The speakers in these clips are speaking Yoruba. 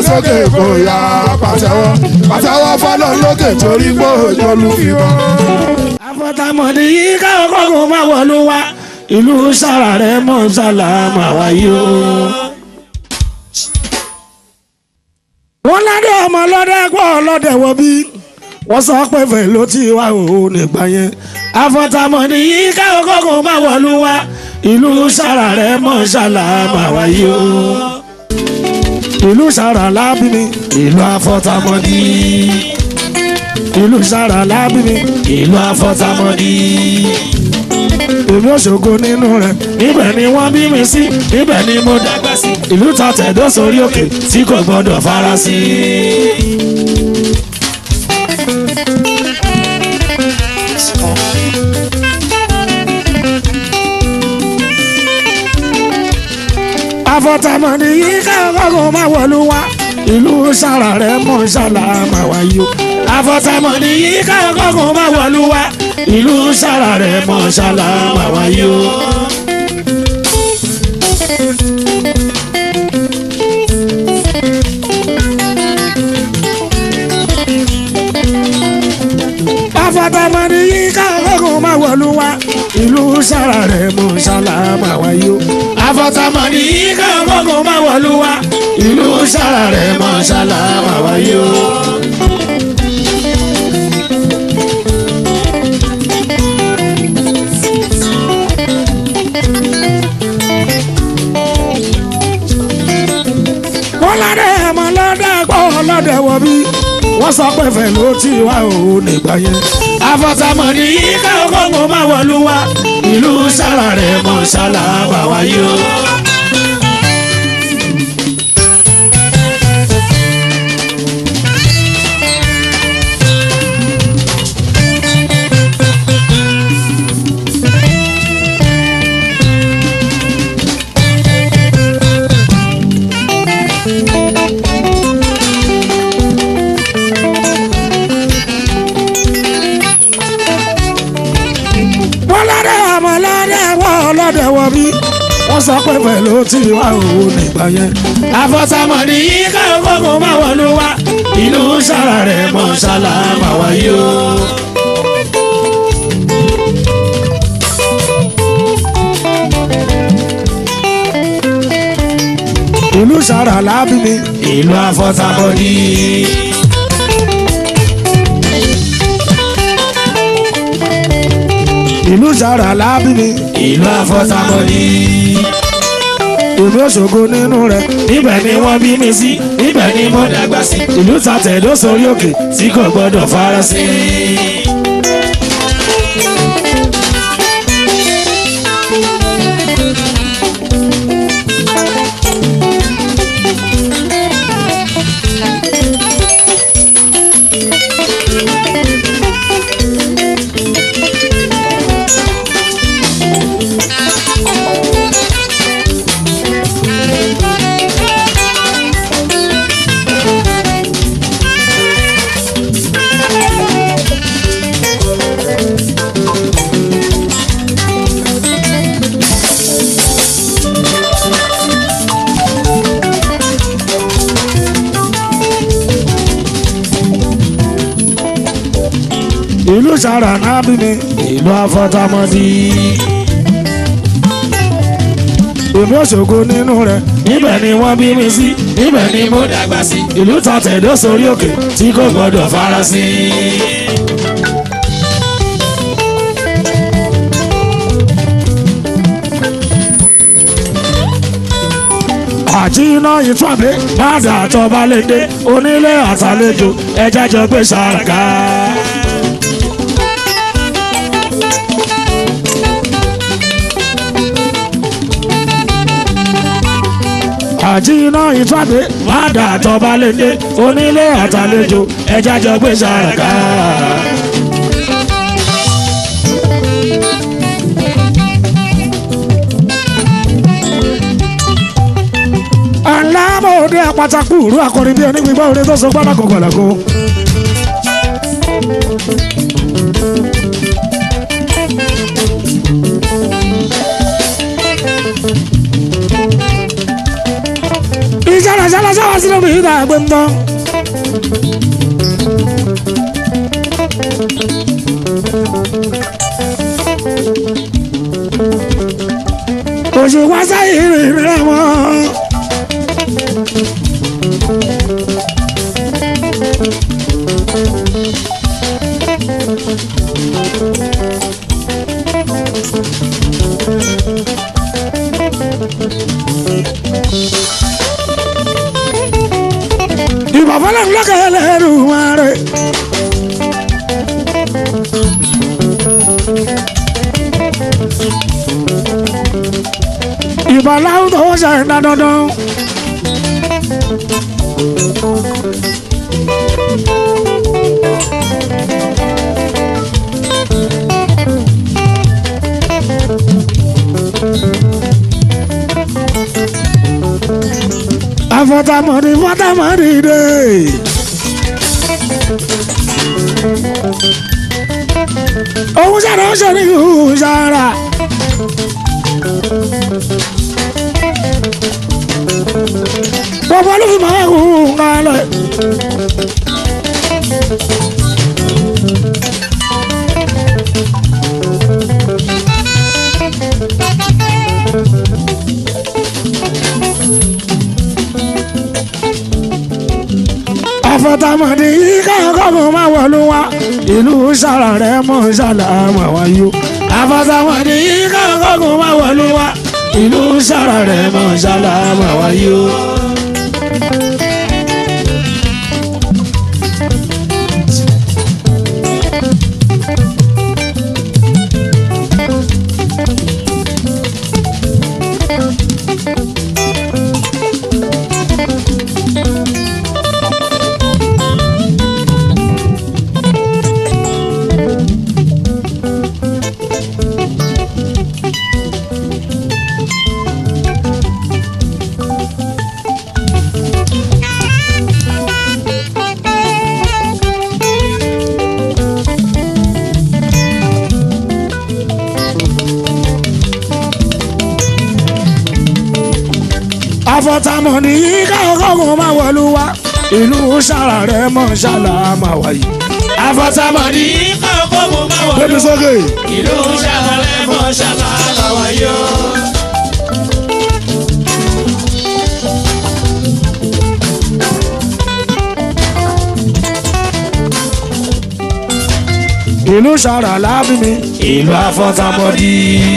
sókè kò yá pàtẹ́wọ́ pàtẹ́wọ́ fọlọ́ lókè torí pé òjò lu fìbọn. àfọ̀tàmọ̀dé yìí káwọn kọ́kọ́ máa wọ̀lú wa ìlú sára rẹ̀ mọ̀ sálámà wáyé o. wọ́n ládé ọmọ ọlọ́dẹ gbọ́ ọlọ́dẹ wọ bí wọ́n sọ pé fẹ́ ló ti wá òun nígbà yẹn àfọ̀tàmọ̀dé yìí káwọn kọ́kọ́ máa wọ̀lú wa ìlú sára rẹ̀ mọ̀ sálámà wáyé o. ìlú sára lábí mi ìlú àfọ̀tàmọ̀dé ìlú sára lábí mi ìlú àfọ̀tàmọ̀dé èmi òṣogbo nínú rẹ̀ níbẹ̀ ni wọ́n bí mi sí níbẹ̀ ni mo dàgbà sí ìlú ta tẹ̀dọ́ sórí òkè tí kò gbọ́dọ̀ fara sí. àfọ̀tàmọ̀dé yìí káàkó máa wọ̀lú wa ìlú sára rẹ̀ mọ̀ sálámà wáyé o àfọ̀tàmọ̀dé yìí káàkó máa wọ̀lú wa ìlú sára rẹ̀ mọ̀ sálámà wáyé o. àfọ̀tàmọ̀dé yìí káàkó máa wọ̀lú wa ìlú sára rẹ̀ mọ̀ sálámà wáyé o. àfọ̀tàmọ̀dé yìí káàkó máa wọ̀lú wa ìlú sára rẹ̀ mọ̀ sálámà wáyé o. wọ́n ládé ẹ̀mọ́ lọ́dẹ gbọ́ ọlọ́dẹ wọ bí wọ́n sọ pé fẹ́ ló ti wá òun nígbà yẹn. àfọ̀tàmọ̀dé yìí káwọn kọ́kọ́ máa wọ̀lú wa ìlú sára rẹ̀ mọ̀ sálábà wáyé o. wọ́n lọ́dẹ ọmọ lọ́dẹ wọ́ ọlọ́dẹ wọ bí wọ́n sọ pé pẹ̀lú tí wà òun nígbà yẹn. àfọ̀tàmọ̀dé yìí káwọn kọ́kọ́ máa wọ̀lú wa ìlú sára rẹ̀ mọ̀ sálámà wáyé o. ìlú sára lábí mi ìlú àfọ̀tàmọ̀dé. ìlú sára lábí mi ìlú àfọ̀tàmọ̀dé. ìlú òṣogbo nínú rẹ̀ níbẹ̀ ni wọ́n bí mi sí níbẹ̀ ni mo dàgbà sí ìlú ta tẹ̀dó sórí òkè tí kò gbọ́dọ̀ fara sí. ìlú sára nábì mi ìlú àfọ̀tàmọ̀dé. èmi òṣogbo nínú rẹ̀ níbẹ̀ ni wọ́n bí mi sí níbẹ̀ ni mo dàgbà sí ìlú ta tẹ̀dó sórí òkè tí kò gbọ́dọ̀ fara sí. àti iná ìtúwàbí padà tọba lédè onílé àtàlejò ẹjẹ jọ gbé sàràká. àti iná ìtúwàbí padà tọba lédè onílé àtàlejò ẹjẹ jọ gbé sàràká. alámọ̀ọ́dẹ àpàtàkù ìrú akọrin bí ẹni gbígbọ́ orin tó so gbọ́dọ̀ kọ̀kọ̀lẹ̀kọ. ìṣẹ̀lẹ̀ ṣẹlẹ̀ ṣẹlẹ̀ sínú mi ìdá àgbẹ̀ ń bọ́. òṣùwọ̀n sáyé rìn rẹ̀ wọ́n. ìbàfọ́lẹ̀ ńlọ́kẹ́ lẹ́rù wọn rẹ̀. ìbàláwù tó ṣe ń dá dandan. afọtamọdé fọtamọdé dé. òun ṣàrà ó ṣe ní ìhùn ṣàrà. gbogbo ló fi máa ń hùn kálẹ̀. àfọ̀tàmọ̀dé yìí káyọ̀ kọ́kọ́ máa wọ̀lú wa ìlú sára rẹ̀ mọ̀ ṣàlà máa wáyé o. àfọ̀tàmọ̀dé yìí káyọ̀ kọ́kọ́ máa wọ̀lú wa ìlú sára rẹ̀ mọ̀ ṣàlà máa wáyé o. àfọ̀tàmọ̀dé yìí káyọ̀ kọ́kọ́ máa wọ̀lú wa ìlú sára rẹ̀ mọ̀ ṣàlà máa wáyé. àfọ̀tàmọ̀dé yìí káyọ̀ kọ́kọ́ máa wọ̀lú Gbé mi sókè. ìlú sára rẹ̀ mọ̀ ṣàlà máa wáyé o. ìlú sára lábí mi ìlú àfọ̀tàmọ̀dé.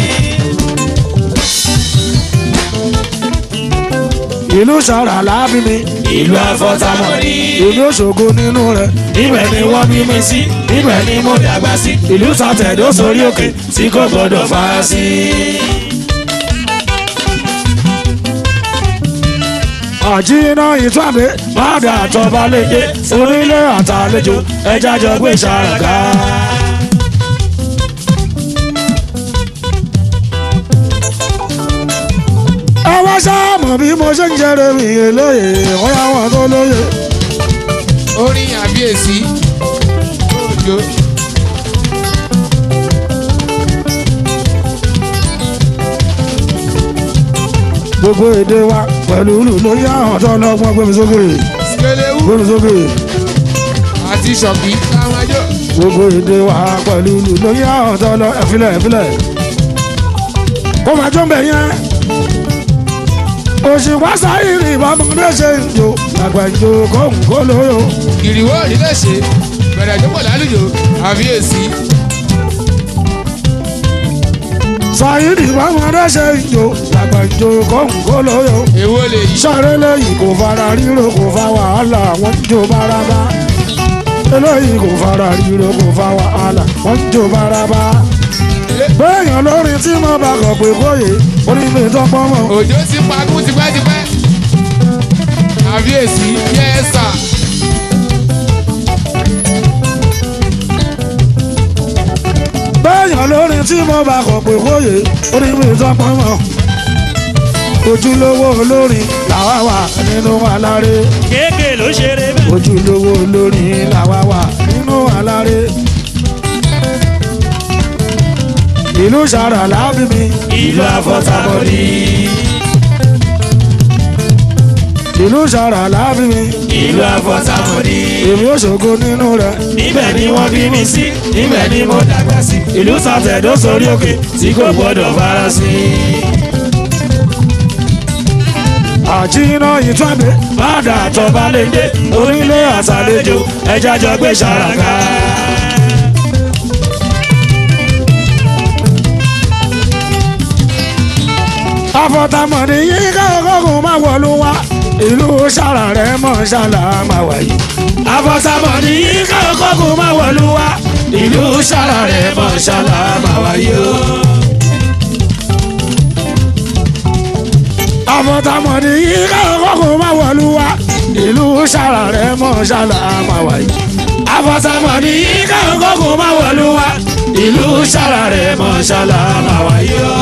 ìlú sára lábí mi ìlú àfọ̀tàmọ̀dé. ìlú ṣògo nínú rẹ̀ ibẹ̀ ni wọ́n bí mi sí ibẹ̀ ni mo dàgbà sí ìlú sàtẹ̀dó sórí òkè tí kò gbọdọ̀ fà á sí. àjínà ìtúwàdé bàdà àtọ́ba léde onílé àtàlejò ẹja jọ gbé ṣàràgà. ẹ wá sáàmù bí mo ṣe ń jẹrẹ mi lóye wọ́n yá wọn tó lóye. orin àbíyèsí òjò gbogbo èdè wa pẹ̀lú ìlú lórí àwọn tó lọ́gbọ́n gbé mi sókè skelewu gbé mi sókè. àti ṣọ̀kì táwọn ẹjọ́ gbogbo èdè wa pẹ̀lú ìlú lórí àwọn tó lọ ẹ̀fílẹ̀ ẹ̀fílẹ̀. kó máa jó ń bẹ̀ yẹn. òṣìwá sáyìrì ìbámọ́dé ṣe ń jò àgbà ìjò kóhùn kó lóyò. ìrìwọ́ òrìlẹ̀ ṣe bẹ̀rẹ̀ jókòó lálùjọ àbíyèsí sáyìrì ìbámọ́dé ṣe ń jò àgbà ìjò kóhùn kó lóyò. èwo lè yí sáré lẹ́yìn kò fara ríro kò fa wàhálà wọ́n ń jó bárabá. eléyìí kò fara ríro kò fa wàhálà wọ́n ń jó bárabá. béèyàn lórí tí mo bá kọ̀ pé kóyè orí mi tó pọ́n mọ́. òjò ti pagún tipẹ́tipẹ́ àbíyèsí yẹ́sà béèyàn lórí tí mo bá kọ̀ pé kóyè orí mi tó pọ́n mọ́. ojúlówó olórin làwa wà nínú aláré. kéèké ló ṣeré bẹ́ẹ̀. ojúlówó olórin làwa wà nínú aláré. ìlú sàrà lábí mi ìlú àfọ̀tàmọ̀dé. ìlú ṣàrà láàfin mi ìlú àfọ̀tàmọ́dì. èmi ò ṣògo nínú rẹ̀ níbẹ̀ ni wọ́n bí mi sí níbẹ̀ ni mo dàgbà sí. ìlú sàtẹ̀dó sórí òkè tí kò gbọ́dọ̀ fara sí. àjínà ìtúwàgbé bàdà àtọ̀bá lè dé onílé àtàlejò ẹja jọ gbé ṣàràká. àfọ̀tàmọ̀dì yìí káàkókò máa wọ̀lú wa ìlú ṣàrà rẹ̀ mọ̀ ṣàlà máa wáyé. àfọ̀tàmọ̀dì yìí káàkókò máa wọ̀lú wa ìlú ṣàrà rẹ̀ mọ̀ ṣàlà máa wáyé o. àfọ̀tàmọ̀dì yìí káàkókò máa wọ̀lú wa ìlú ṣàrà rẹ̀ mọ̀ ṣàlà máa wáyé. àfọ̀tàmọ̀dì yìí káàkókò máa wọ̀lú wa ìlú ṣàrà rẹ̀ mọ̀ ṣàlà máa wáyé o.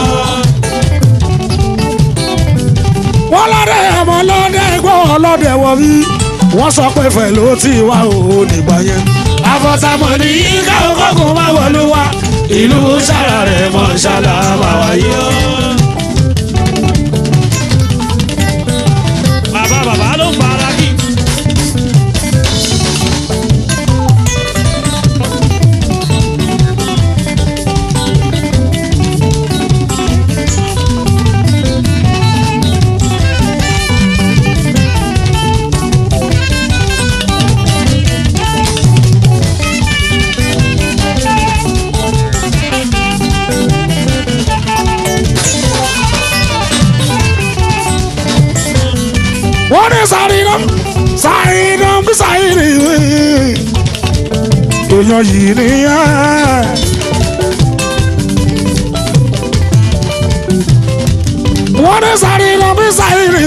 wọ́n lọ́dẹ ọmọ lọ́dẹ gbọ́ ọlọ́dẹ wọ bí wọ́n sọ pé fẹ̀ ló ti wá o nígbà yẹn. àfọ̀tàmọ̀dì yìí káàkókò máa wọ̀lú wa ìlú ṣàrà rẹ̀ mọ̀ ṣàlà máa wáyé o. bàbá bàbá ló fara kí. wọ́n ní sàrìnàm sàrìnàm bí sàrìnì èèyàn yìí nìyẹn. wọ́n ní sàrìnàm bí sàrìnì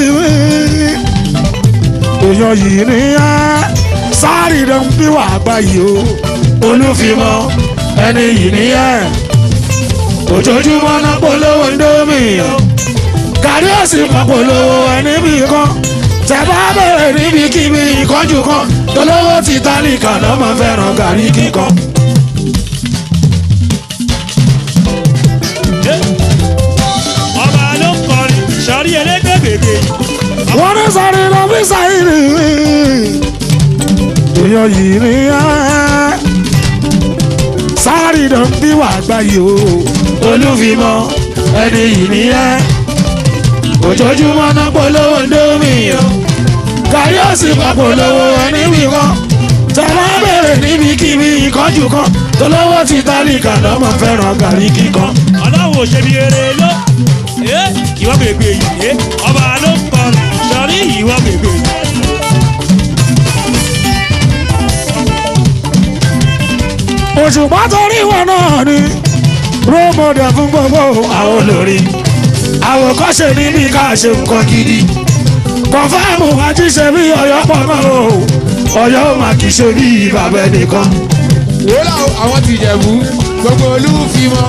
èèyàn yìí nìyẹn. sàrìnàm bí wà báyìí o olúfimọ́ ẹni yìí nìyẹn ojoojúmọ́ náà polówó ndómì o kárí òsì kan polówó ẹni bí kan tẹ bá bẹ̀rẹ̀ níbikíbi ìkánjú kan tolówó ti tálíkà náà máa fẹ́ràn gàrí kíkan. ọba ló ń kọrin sọrí elégbè bèbè wọ́n ní sáré lọ bí sáyìrì èèyàn yìí ní ẹ́ sáré lọ bí wà gbáyé o olúfimọ́ ẹni yìí nìyẹn ojoojúmọ́ náà polówó ndómì o kárí òsì kan polówó ẹni bí kan tẹ bá bẹ̀rẹ̀ níbikíbi ìkánjú kan tolówó ti tálíkà náà máa fẹ́ràn gàrí kíkan. ọlọ́run ò ṣe bí eré ló ẹ ìwọ bèbè yìí ẹ ọba ló ń kọrin sọrí ìwọ bèbè yìí. òṣùpá torí wọn náà ni rómọdé fún gbogbo àwọn olórí àwòkọ́ṣe níbi ká ṣe nǹkan gidi kọfáàmù àjíṣe bí ọ̀yọ́ pọ̀ mọ́ o ọ̀yọ́ ò máa kì í ṣe bí bàbá ẹnìkan. wòlá àwọn ti jẹ̀bú gbogbo olúfimọ́.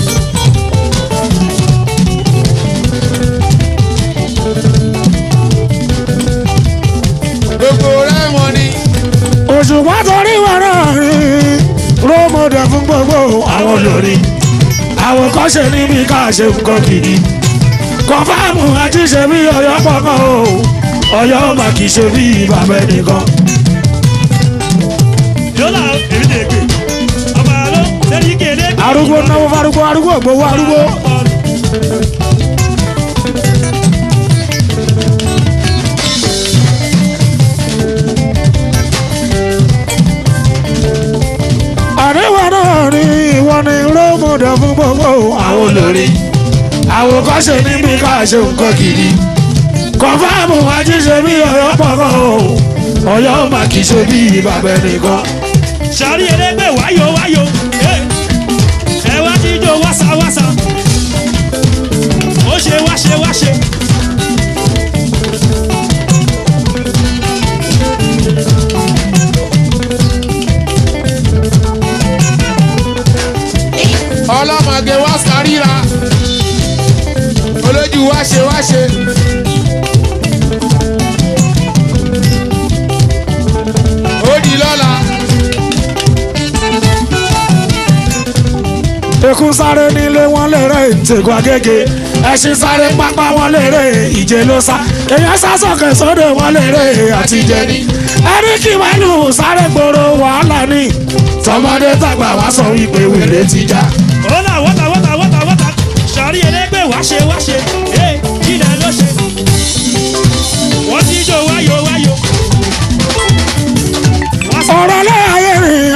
gbogbo rẹ́mọ ni òṣùpá torí wọn náà ni rómọdé fún gbogbo àwọn olórí àwòkọ́ṣe níbi ká ṣe nǹkan gidi kọfáàmù àjíṣe bí ọ̀yọ́ pọ̀ mọ́ o ọ̀yọ́ ò máa kì í ṣe bí bàbá ẹnìkan. yọlá èmi lè gbè ọba ló sẹ́ni kéde. arúgbó náwó farúgbó arúgbó gbowó arúgbó. àríwá náà ni ìwọ ni rómọdé fún gbogbo àwọn olórí àwòkọ́ṣe níbi ká ṣe nǹkan gidi kọfáàmù àjíṣe bí ọ̀yọ́ pọ̀ mọ́ o ọ̀yọ́ ò máa kì í ṣe bí bàbá ẹnìkan. sọrí elégbè wáyò wáyò ẹ ẹ wá jíjó wáṣà wáṣà ó ṣe wáṣe wáṣe. ọlọ́mọge wá sáríra olójú wáṣe wáṣe. ó di lọ́la ekun sáré nílé wọn lè rẹ ìtẹ̀kọ̀ agége ẹṣin sáré pápá wọn lérè ìje ló sá èèyàn sá sókè sódò wọn lérè àtijẹ ní ẹni kí màálù sáré gbòòrò wàhálà ní tọmọdé tàgbà wá sọ wípé wèrè ti já. Ọ̀la wọ́tà wọ́tà wọ́tà wọ́tà sọ̀rí ẹlẹ́gbẹ́ wáṣẹ wáṣẹ ee kílẹ̀ ló ṣe. Wọ́n ti jó wáyò wáyò. Wọ́n sọ ọ̀rọ̀ láàyè rìn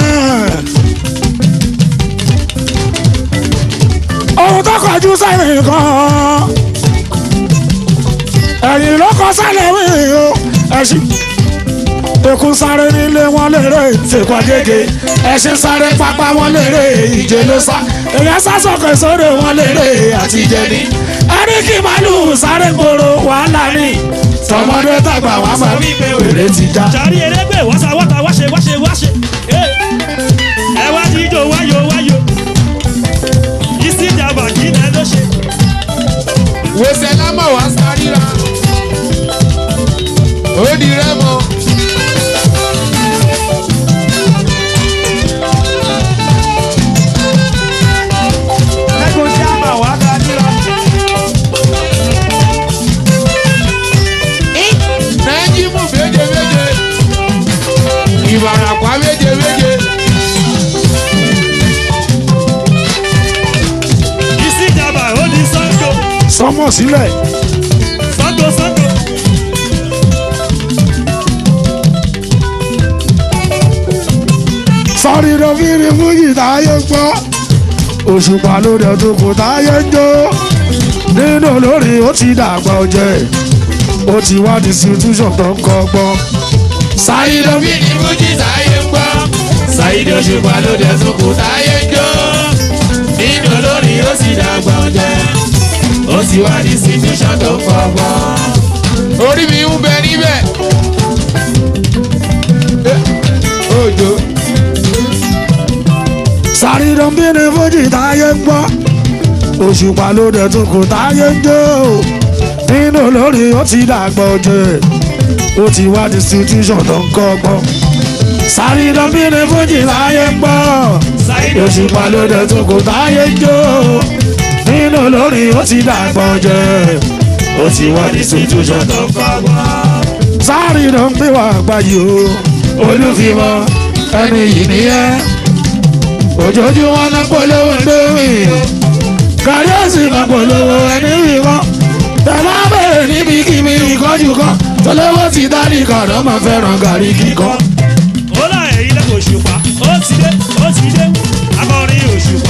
ohun tó kọjú sẹ́yìn kan ẹ̀yìn ló kọ sálẹ̀ wí o ẹ̀sìn ekun sáré nílé wọn lérè tìkọ̀ gègé ẹ̀sìn sáré pápá wọn lérè ìje ló sá èèyàn sá sókè sódò wọn lérè àtijẹ ní ẹni kí màálù sáré gbòòrò wàhálà ní tọmọdé tàgbà wá sọ wípé wèrè ti já. sọ̀rí ẹlẹ́gbẹ́ wọ́sà wọ́tà wáṣẹ wáṣẹ wáṣẹ ee ẹ wá ti jó wáyò wáyò. Ìsìjàmbá kílẹ̀ ló ṣe. wòsàn lámọ̀ wá sáríra ó di rẹ́mọ. Ẹ̀gbọ́n jàmbá wá dáríra. nájímù méje méje ìbàràpá méje méje Ìsìjàmbá ó di Sango sọmọ sílẹ̀ Sango Sango. sọ́ọ́rì lóbìnrin fújì táyé gbọ́ òṣùpá ló dẹ̀ tó kò táyé ń jó nínú olórí ó ti dàgbà ọjẹ́ ó ti wá distribution tó ń kọ́ gbọ́. sáyidó bí ní fújì táyé ń gbọ́ sáyidó òṣùpá ló dé sóko táyé ń jó nínú olórí ó sì dàgbà ọjẹ́ ó sì wá ní situation tó ń fọgbọ́n. orí mi ń bẹ níbẹ̀. Eh, òjò sáré lóbìnrin fújì táyé ń gbọ́ òṣùpá ló dẹ̀ tó kò táyé ń jó nínú olórí ó ti dàgbà ọjẹ́ ó ti wá distribution tó ń kọ́ gbọ́. sáré lóbìnrin fújì táyé ń gbọ́. òṣùpá ló dé tó kò táyé jó nínú lórí ó ti dàgbọ́n jẹ ó ti wá ní situation tó ń fagbọ́n. sáré ló ń gbé wá gbáyé o olúfimọ ẹni yìí nìyẹn ojoojúmọ́ náà polówó lórí kárí òsì máa polówó ẹni wíwọ́ tẹ̀lé abẹ́rẹ́ níbi kíbi ìkọ́jú kan tọ́lọ́wọ́ ti dání kàdọ́ máa fẹ́ràn gàrí kíkọ́. Ọlá ẹ̀yìn lẹ́kọ̀ọ́ òṣùpá ó ti dé ó ti dé akọrin òṣùpá.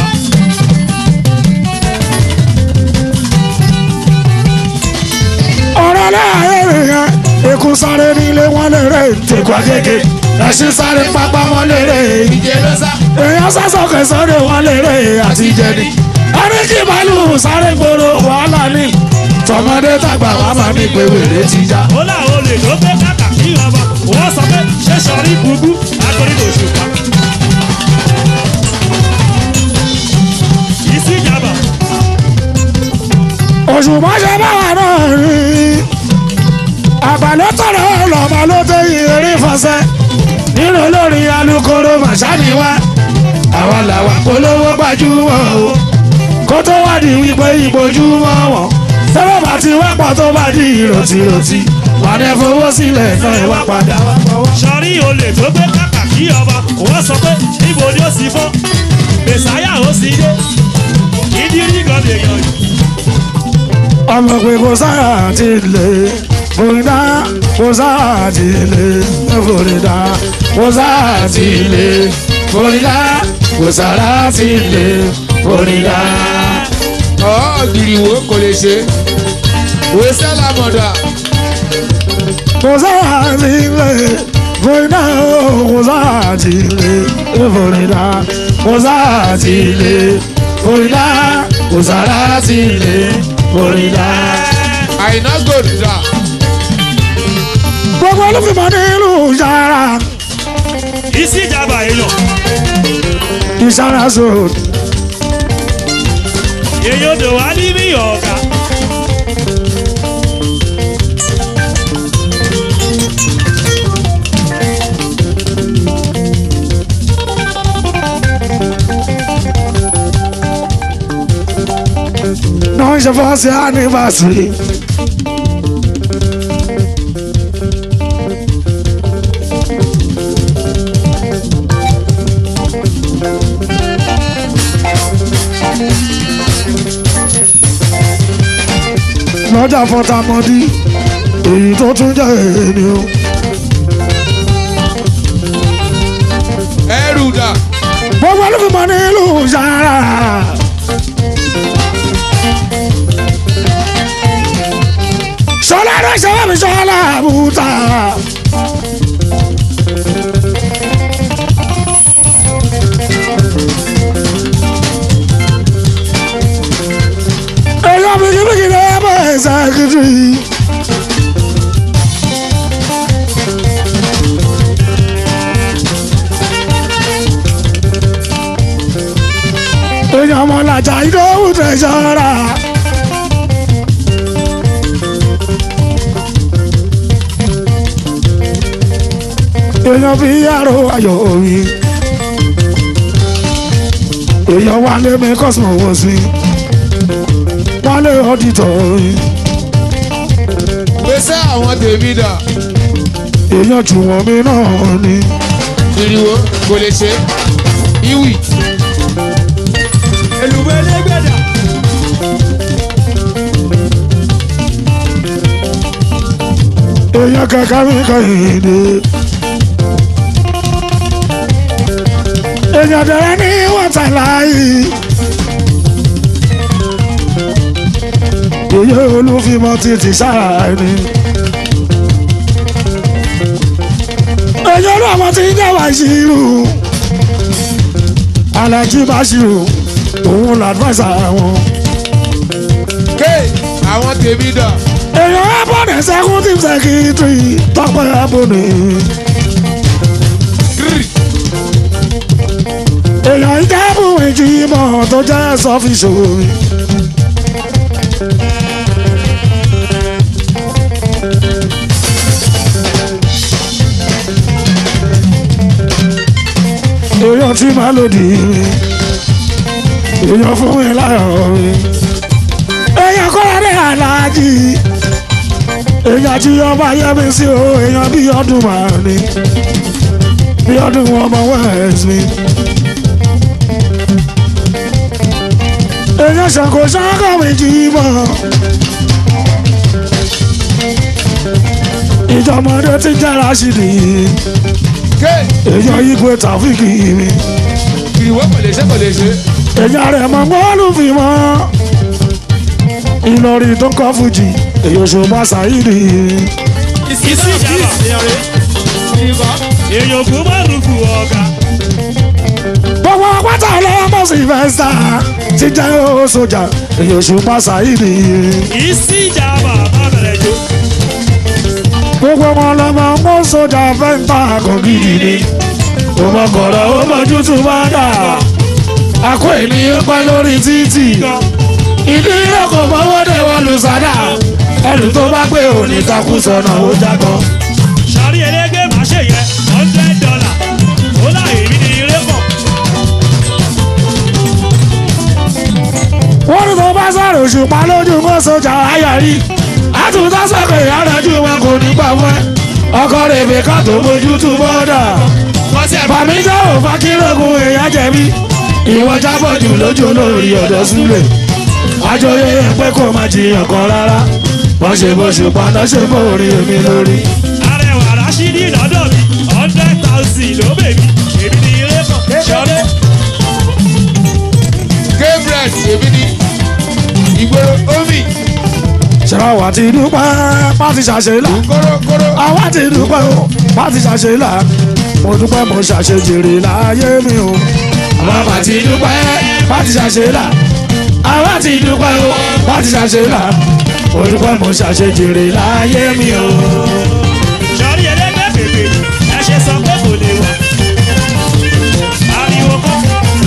ọ̀rọ̀ láàárín yẹn ikú sáré nílé wọn lérè tẹ̀kọ́ kéèké ẹṣin sáré pápá wọn lérè ìjẹ́ ló sá. èèyàn sásọ̀kè sọ́dọ̀ wọn lérè àti jẹni ẹni kí màálù sáré gbòòrò wàhálà ní tọmọdé tàgbà wà máa ní pé wèrè ti já. Ọlá olè ló gbé kàkà kí ọba wọ́n sọ pé ṣé sọrí gbùgbù akọrin òṣùpá. Ìsìjàmbá òṣùpá ṣe báwa náà rí àgbàlẹ́ tọ̀rọ̀ lọ́mọ ló tẹ ìrírí fọṣẹ nínú olórí alukoro màṣáni wa àwa làwà polówó gbajúmọ̀ o kó tó wá di wípé ìbojúmọ́ wọn tẹ́lẹ̀ bá ti wá pọ̀ tó bá di ìròtìròtì wà ní fowó sílẹ̀ náà ẹ wá padà wá pọ̀wọ́. sọrí olè tó gbé kàkà kí ọba wọ́n sọ pé níbo ni ó sì fọ́ mẹ̀sáyà ó sì dé ìdírí gan lè yàn yìí. ọmọ pé kò sáà ti lè fòrídà kò sáà ti lè fòrídà kò sáà ti lè fòrídà kò sáà ti lè fòrídà. ọ̀ gìrìwò kò lè ṣe òwe sẹ́lá mọ̀dà kò sáà ti lè fòrídà kò sáà ti lè fòrídà kò sáà ti lè fòrídà kò sáà ti lè fòrídà. àìná gòdìdà gbogbo olùfimọ̀ nílùú yàrá ìsìjàmbá èèyàn ìṣàrà sọ̀rọ̀. èèyàn odò wá ní bí ọ̀gá. náà wọ́n ń ṣe fọ́ọ̀sì anniversary. lọ́jà fọ́tàmọ́dí èyí tó tún jẹ́ èyí o. ẹrù dà gbogbo olùfimọ́ nílùú sára. sọlá ló ṣe wá mi sọlá àbúta. èèyàn bìkìbìkì ní ẹ bọ̀ ẹ̀ sàkìtì. èèyàn ọmọlàjà ìdóhùn tẹ̀sọ́ra. èèyàn fi yàrá ayọ̀ omi. èèyàn wálé mi kọ́sìmọ̀ wọ̀ sí. wálé ọ̀dìtọ̀ omi. gbèsè àwọn tèmi dà èèyàn jù wọ́n mi náà ni. ìrìwò kò lè ṣe ìwì èlùbọ́ elégbèdà èèyàn kankan mi kàyìndé. èèyàn dẹ̀rẹ́ ní wọ́tàláyì. èyí olúfimọ́ títí sáà ni. èyí olúwàmọ́ ti ń jẹ́ wàṣírù. alájí báṣírù òun làdúrà wọn. ké àwọn tèmi dà èèyàn abọ́dẹ̀ executive secretary tọ́pẹ́ abọ́dẹ̀. gírì èèyàn ìjábù ìjìmọ̀ tó jẹ́ sọ́fíìsì omi. èèyàn tí máa lòdì mi èèyàn fún mi láyọ̀ mi èèyàn kọ́ra ní aláàjì èèyàn tí ọba yẹmi sí o èèyàn bí ọdún màá ní bí ọdún ọmọ west mi. èèyàn ṣàkó ṣáká méjì mọ́ ìjọmọdé ti jára sí ni ké èèyàn igwe tàfíìkì mi ìrìwò kò lè ṣe kò lè ṣe èèyàn rẹ̀ mọ́ bọ́ọ̀lù fi mọ́ ìlọrin tó kọ́ fújì èyí ṣùgbọ́n ṣàyídì ìsí ìjàmbá èèyàn kú má rúkú ọ̀gá gbogbo pátá ọlọ́mọ sylvester ti jẹ́ ó sójà èyí ṣùgbọ́n ṣàyídì ìsí ìjàmbá má bẹ̀rẹ̀ jó gbogbo wọn lọmọ mọ sójà fẹ́ǹtà kan gidi ni ọmọ kọ̀ọ̀rọ̀ ó mọ̀jú tún bá dà àkó ènìyàn pẹ́ lórí títì ìdílé kò mọ́wọ́ dé wọn lù sádà ẹlù tó bá gbé òní takú sọnà ó jágbọ́n. sọrí elégbé má ṣe yẹ hundred dollar ó láyé mi ní ilé pọ̀ wọ́n ní tó bá sọ̀rọ̀ òṣùpá lójú mọ́ sójà ayọ̀rí àtúntà sọ̀kè ìyárẹ̀jú wọn kò ní gbà wọ́n ọkọ rèébè ká tó bójú tú bọ́dà bàmí jẹ́ òfà kírògùn èèyàn jẹ̀bi ìwọ jábọ̀ jù lójú olórí ọ̀dọ́ súlẹ̀ àjọyé pé kò má jiyàn kan rárá wọ́n ṣe bó ṣùpá náà ṣe bó orí èmi lórí. arẹwà rásídì lọ́dọ̀ mi hundred thousand ló bè mí èmi ní ilé pọ̀ sọrí gabriel èmi ni ìgboro omi ṣẹlá wa ti dúpẹ́ pàtí ṣàṣeyìlá kórókóró àwa ti dúpẹ́ o pàtí ṣàṣeyìlá mo dúpẹ́ mo ṣàṣejèrè láyé mi o àwa mà ti dúpẹ́ pàtí ṣàṣeyìlá àwa ti dúpẹ́ o pàtí ṣàṣeyìlá mo dúpẹ́ mo ṣàṣejèrè láyé mi o. sọrí elégbé bèbè ẹ ṣe sọ pé kò lè wà ariwo kọ́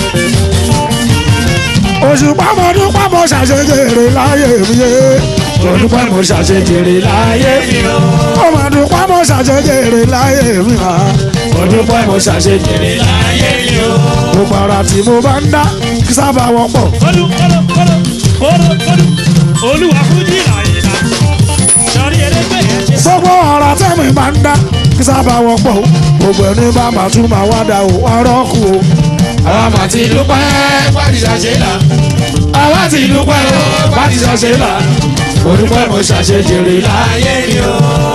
òṣùpá mo dúpẹ́ mo ṣàṣejèrè láyé mi yé mo dúpẹ́ mo ṣàṣejèrè láyé mi o mo mà dúpẹ́ mo ṣàṣejèrè láyé mi o mo dúpẹ́ mo ṣàṣejèrè láyé mi o gbogbo ara tí mo bá ń dá kí sábà wọ́pọ̀ kólú kólú kólú kólú kólú olúwa fújì làyìnlá sọrí elégbè yẹn ṣe gbogbo ọ̀rọ̀ tẹ́mi máa ń dá kí sábà wọ́pọ̀ o gbogbo ẹni bá máa tún máa wá dá o ọ̀rọ̀ kù o. àwa mà ti dúpẹ́ pàdé ṣàṣẹ là àwa ti dúpẹ́ o pàdé ṣàṣẹ là mo dúpẹ́ mo ṣàṣẹ jèrè láyé ni o.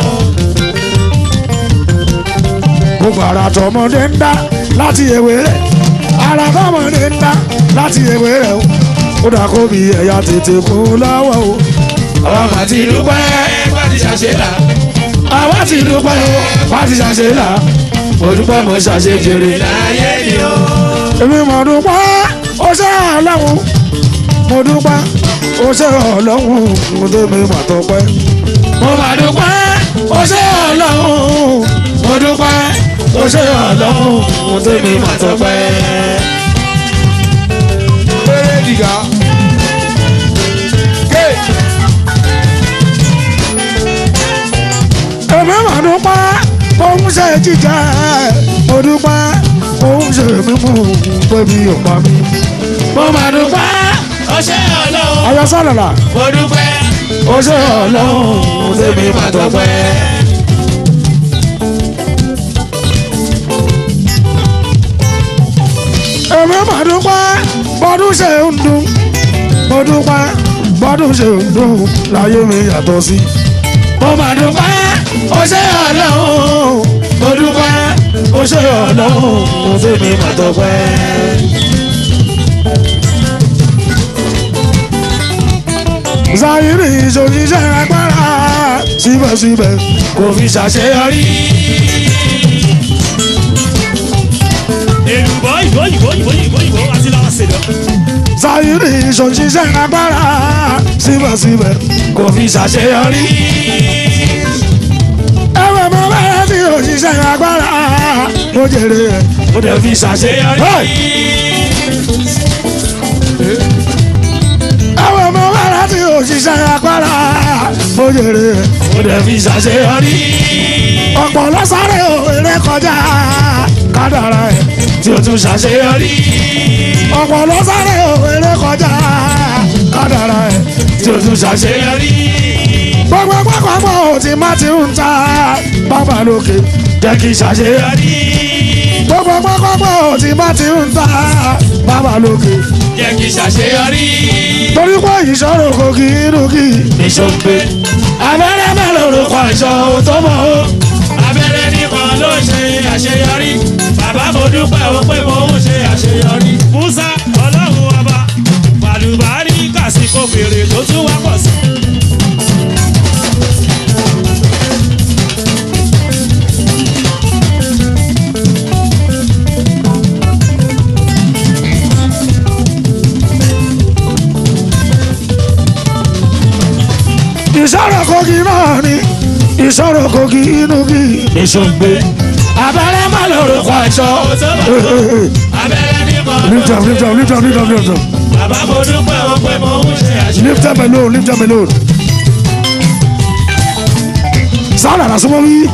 gbogbo ara tọmọdé ń dá láti ewé rẹ̀ ara tọmọdé ń dá láti ewé rẹ̀ o ó dà kó bí ẹ̀yà tètè kún lọ́wọ́ o. àwa mà ti dúpẹ́ pàdé ṣàṣẹ là àwa ti dúpẹ́ o pàdé ṣàṣẹ là mo dúpẹ́ mo ṣàṣẹ jèrè láyé ni o. èmi mo dúpẹ́ ó ṣe ọlọ́run mo dúpẹ́ ó ṣe ọlọ́run mo dé mi mà tọpẹ́. mo mà dúpẹ́ ó ṣe ọlọ́run mo dúpẹ́ ó ṣe ọlọ́run mo tẹ́mi mà tọpẹ́. Péré dìgà. Ké. èmi mà dúpẹ́ òun ṣe jíjẹ mo dúpẹ́ òun ṣe mímú bébí ọ̀pá mi. mo mà dúpẹ́ ó ṣe ọlọ́run ayọ̀ sálàlà mo dúpẹ́ ó ṣe ọlọ́run mo tẹ́mi mà tọpẹ́. èmi mà dúpẹ́ bọ́dún ṣe ń dùn mo dúpẹ́ bọ́dún ṣe ń dùn láyé mi yàtọ̀ sí. mo mà dúpẹ́ ó ṣe ọlọ́run mo dúpẹ́ ó ṣe ọlọ́run mo tẹ́mi mà tọpẹ́. Zahiri ìṣòṣìṣẹ́ agbára síbẹ̀síbẹ̀ kò fi ṣàṣeyọrí. èlùbọ́ ìbò ìbò ìbò ìbò ìbò àti làwọn ṣèlú. Zahiri ìṣòṣìṣẹ́ agbára síbẹ̀síbẹ̀ kò fi ṣàṣeyọrí. ẹ̀wẹ̀ mọ bẹ́ẹ̀ tí òṣìṣẹ́ agbára ó jèrè ẹ̀. ó dẹ̀ fi ṣàṣeyọrí. ẹ̀wẹ̀ mọ bẹ́ẹ̀ tí òṣìṣẹ́ agbára ó jèrè ẹ̀. ó dẹ̀ fi ṣàṣeyọrí. ọ̀pọ̀ lọ́sàrẹ̀ òwe kọjá kádàrá ẹ̀. tí ó tún ṣàṣeyọrí. ọ̀pọ̀ lọ́sàrẹ̀ òwe kọjá kádàrá ẹ̀. tí ó tún ṣàṣeyọrí. gbogbo pápákọ̀ òtí má ti ń ta bàbá lókè. jẹ́ kí ṣàṣeyọrí. gbogbo pápákọ̀ òtí má ti ń ta bàbá lókè. jẹ́ kí ṣàṣeyọrí. torí pé ìṣòro kò kí inú kí. ìṣòpè abẹ́rẹ́ mélòó ló kọ ìṣọ́ tó mọ̀ ó. abẹ́rẹ́ nìkan ló ṣe àṣeyọrí. bàbá mo dúpẹ́ o pé mo ń ṣe àṣeyọrí. musa ọlọ́run ọba bàlùbárí kàsíkò fèrè tó tún wá pọ̀ sí. ìṣòro kò kí náà ni ìṣòro kò kí inú kí. ìṣòpè abẹ́rẹ́ mélòó ló kọ ìṣọ́ tó mọ̀ ó. abẹ́rẹ́ nìkan ló lift up lift up lift up lift up lift up bàbá mo dúpẹ́ o pé mo ń ṣe àṣeyọrí. lift up alone lift up alone. sáàlà lásán mọ́ mi.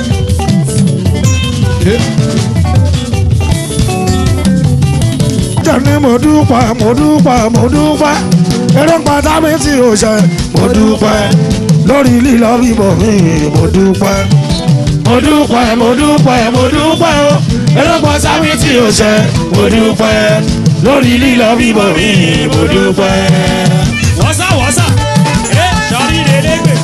jẹ́ni mo dúpẹ́ mo dúpẹ́ mo dúpẹ́ eré pátá mi tí o ṣe mo dúpẹ́ lórí lílọ bíbọ̀ mi mo dúpẹ́. mo dúpẹ́ mo dúpẹ́ mo dúpẹ́ o ẹlọ́gbọ́n sáwí tí o ṣe mo dúpẹ́ lórí lílọ bíbọ̀ mi mo dúpẹ́. wọ́sà wọ́sà ẹ sọrí elégbè.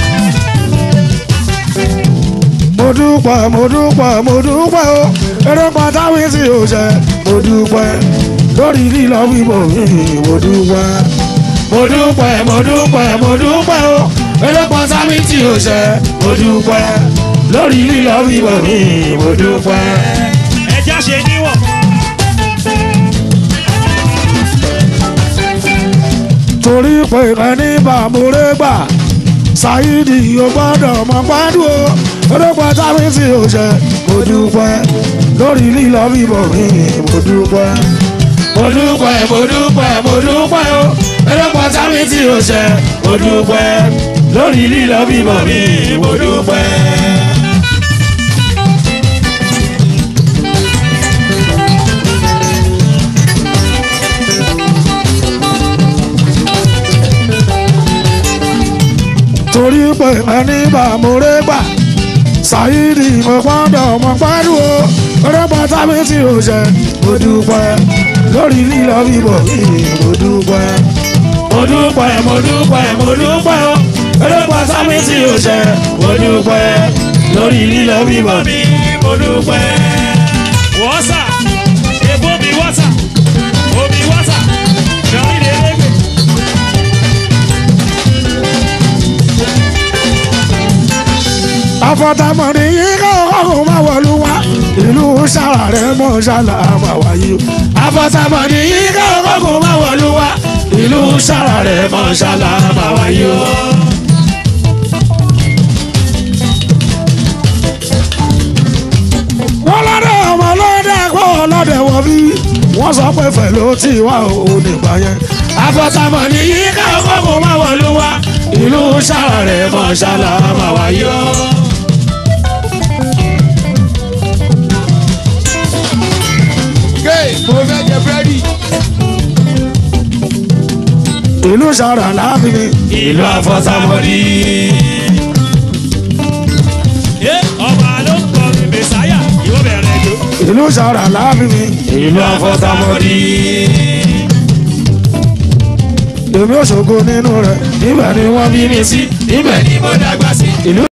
mo dúpẹ́ mo dúpẹ́ mo dúpẹ́ o eré pátá mi tí o ṣe mo dúpẹ́ lórí lílọ bíbọ̀ mi mo dúpẹ́. mo dúpẹ́ mo dúpẹ́ mo dúpẹ́ o ẹlọ́gbọ́n sáwí tí o ṣe mo dúpẹ́ lórí lílọ bíbọ̀ mi mo dúpẹ́. ẹja ṣe níwọ̀n. torí pé ẹni bàmúrẹ́ gbà ṣáídì ò gbọ́dọ̀ mọ gbádùn o olóògbé táwọn tí ò ṣe mo dúpẹ́ lórí lílọ bíbọ̀ mi mo dúpẹ́. mo dúpẹ́ mo dúpẹ́ mo dúpẹ́ o ẹlọ́gbọ́n sáwí tí o ṣe mo dúpẹ́ lórí lílọ bíbọ̀ mi mo dúpẹ́. ẹni bá mo ré gbà ṣáyídì mo gbọ́dọ̀ mo pariwo rẹ́pà tábí tí o ṣe mo dúpẹ́ lórí lílọ bíbọ̀ mi mo dúpẹ́ mo dúpẹ́ mo dúpẹ́ mo dúpẹ́ o rẹ́pà tábí tí o ṣe mo dúpẹ́ lórí lílọ bíbọ̀ mi mo dúpẹ́. wọ́sà ebomi wọ́sà omi wọ́sà ṣọ́rí lélẹ́gbẹ̀. àfọ̀tàmọ̀dé yìí kọ́ ọ̀hún máa wọ̀lú wa ìlú sára rẹ̀ mọ̀ ṣálà máa wáyé o. àfọ̀tàmọ̀dé yìí kọ́ ọ̀hún máa wọ̀lú wa ìlú sára rẹ̀ mọ̀ ṣálà máa wáyé o. wọ́n lọ́dẹ̀ ọmọ lọ́dẹ̀ kó lọ́dẹ̀ wọ̀ bí wọ́n sọ pé fẹ̀ ló ti wá òun nígbà yẹn. àfọ̀tàmọ̀dé yìí kọ́ ọ̀hún máa wọ̀lú wa ìlú sára rẹ̀ mọ̀ ṣálà máa wáyé o. Gay, mo fẹ́ jẹ búrẹ́dì. ìlú sára láàfin mi. ìlú àfọ̀tàmọ́dì. ẹ ọba ló ń kọrin mẹsáyà ìwọ bẹ̀rẹ̀ jò. ìlú sára láàfin mi. ìlú àfọ̀tàmọ́dì. èmi ò ṣògo nínú rẹ̀ níbẹ̀ ni wọ́n bí mi sí. Ibẹ̀ ni mo dàgbà sí. ìlú